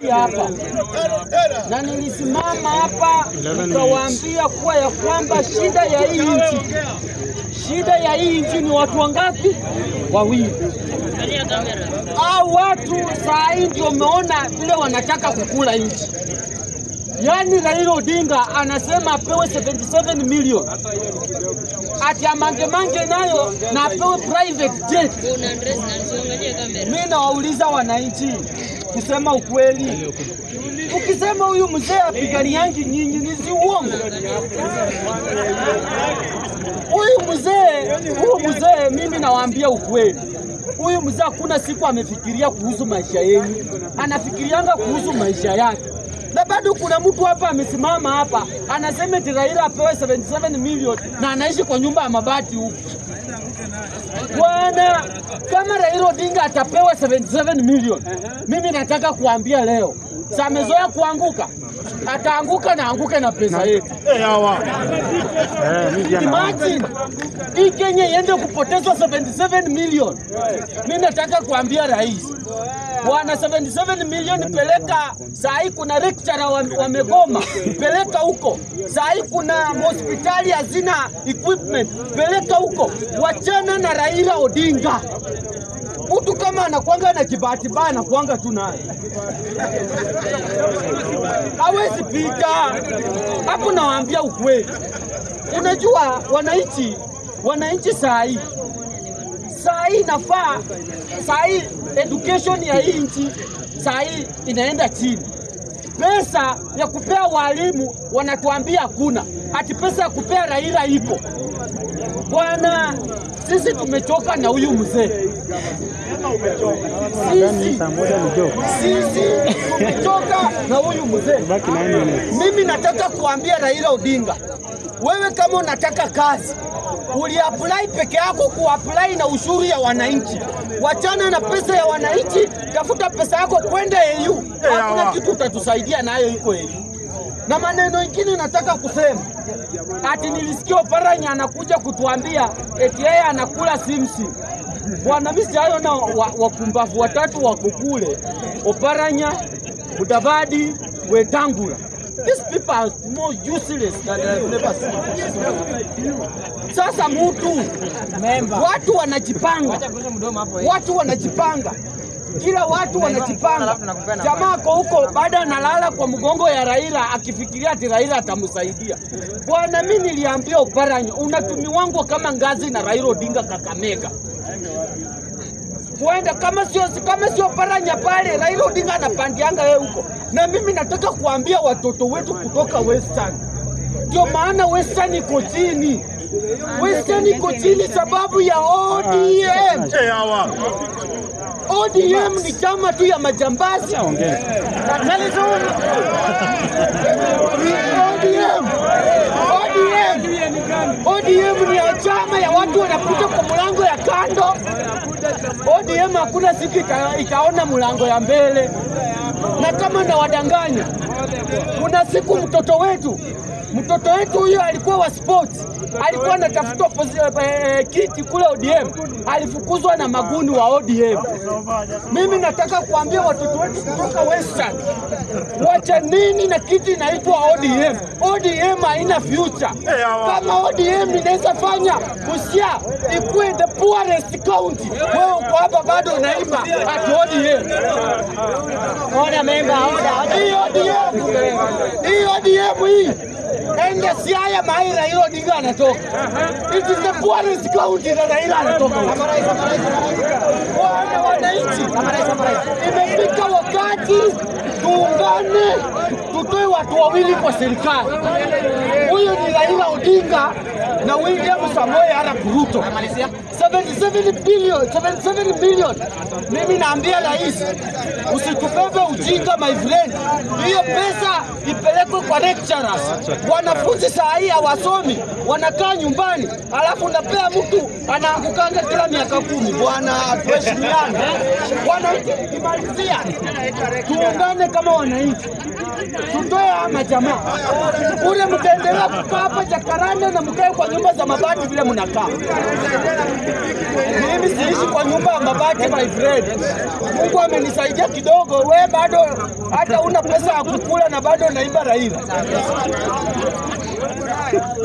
hapa na nilisimama hapa nikawaambia kuwa ya kwamba shida ya hii nchi, shida ya hii nchi ni watu wangapi? Wawili. Hao watu saa hii ndio umeona vile wanataka kukula nchi. Yaani Raila Odinga anasema apewe 77 million ati amange mange nayo na apewe private jet. Mimi nawauliza wananchi, kusema ukweli, ukisema huyu mzee apiganiangi nyinyi ni si uongo? Huyu mzee, huyu mzee, mimi nawaambia ukweli, huyu mzee hakuna siku amefikiria kuhusu maisha yenu, anafikirianga kuhusu maisha yake na bado kuna mtu hapa amesimama hapa anasema eti Raila apewe 77 million na anaishi kwa nyumba ya mabati huku. Bwana, kama Raila Odinga atapewa 77 million, mimi nataka kuambia leo, sa amezoea kuanguka, ataanguka na anguke na pesa yetu. Imagine hii Kenya iende kupotezwa 77 million. Mimi nataka kuambia rais bwana, 77 million peleka. Saa hii kuna lecturer wa- wamegoma, peleka huko. Saa hii kuna hospitali hazina equipment, peleka huko. Wachana na Raila Odinga. Mtu kama anakwanga na kibahati mbaya anakwanga tu naye, hawezi pita hapo. Nawaambia ukweli. Unajua wananchi, wananchi saa hii saa hii nafaa, saa hii education ya hii nchi saa hii inaenda chini. Pesa ya kupea walimu wanatuambia hakuna, ati pesa ya kupea Raila ipo. Bwana, sisi tumechoka na huyu mzee. Sisi, sisi tumechoka na huyu mzee. Mimi nataka kuambia Raila Odinga, wewe kama unataka kazi uliapply peke yako kuapply na ushuru ya wananchi. Wachana na pesa ya wananchi, tafuta pesa yako kwenda EU. Hakuna kitu utatusaidia nayo iko EU. Na maneno ingine nataka kusema ati nilisikia Oparanya anakuja kutuambia eti yeye anakula simsim. Bwana, mimi sijaona wa- wapumbavu watatu wako kule, Oparanya, Mudavadi, Wetangula. These people are more useless than I've never seen. Sasa mtu watu wanajipanga, watu wanajipanga, kila watu wanajipanga. Jamaa ako huko baada analala kwa mgongo ya Raila akifikiria ati Raila atamsaidia. Bwana, mimi niliambia Oparanya unatumiwangwa kama ngazi na Raila Odinga Kakamega kuenda kama sio kama sio Paranya pale, Raila Odinga anapandianga yeye huko. Na mimi nataka kuambia watoto wetu kutoka Western, ndio maana Western iko chini. Western iko chini sababu ya ODM. ODM ni chama tu ya majambazi. ODM. ODM. ODM ni ya chama ya watu wanakuja kwa mlango ya kando. ODM hakuna siku ita, itaona mlango ya mbele, na kama nawadanganya, kuna siku mtoto wetu mtoto wetu huyo alikuwa wa sports, alikuwa anatafuta posi- eh, kiti kule ODM, alifukuzwa na maguni wa ODM. Mimi nataka kuambia watoto wetu kutoka Western, wacha nini na kiti inaitwa ODM. ODM haina future. Kama ODM inaweza fanya Busia ikuwe the poorest county, wewe uko hapa bado unaimba ati ODM. Ona memba, hii ODM, hii ODM hii ende Siaya mahali Raila Odinga anatoka. It is the poorest county na Raila anatoka. Wana wananchi, imefika wakati tuungane, tutoe watu wawili kwa serikali. Huyu ni Raila Odinga na William Samoei Arap Ruto. 77 billion, 77 billion. Mimi naambia rais, usitubebe ujinga my friend. Hiyo pesa ipelekwe kwa lecturers. Wanafunzi saa hii hawasomi, wanakaa nyumbani, alafu napea mtu anaangukanga kila miaka kumi. Bwana, tuheshimiane. Wananchi, tukimalizia tuungane kama wananchi, tutoe ama jamaa ule, mtaendelea kukaa hapa Jakaranda na mkae kwa nyumba za mabati vile mnakaa. Mimi siishi kwa nyumba ya mabati my friend. Mungu amenisaidia kidogo, we bado hata una pesa ya kukula na bado naiba Raila.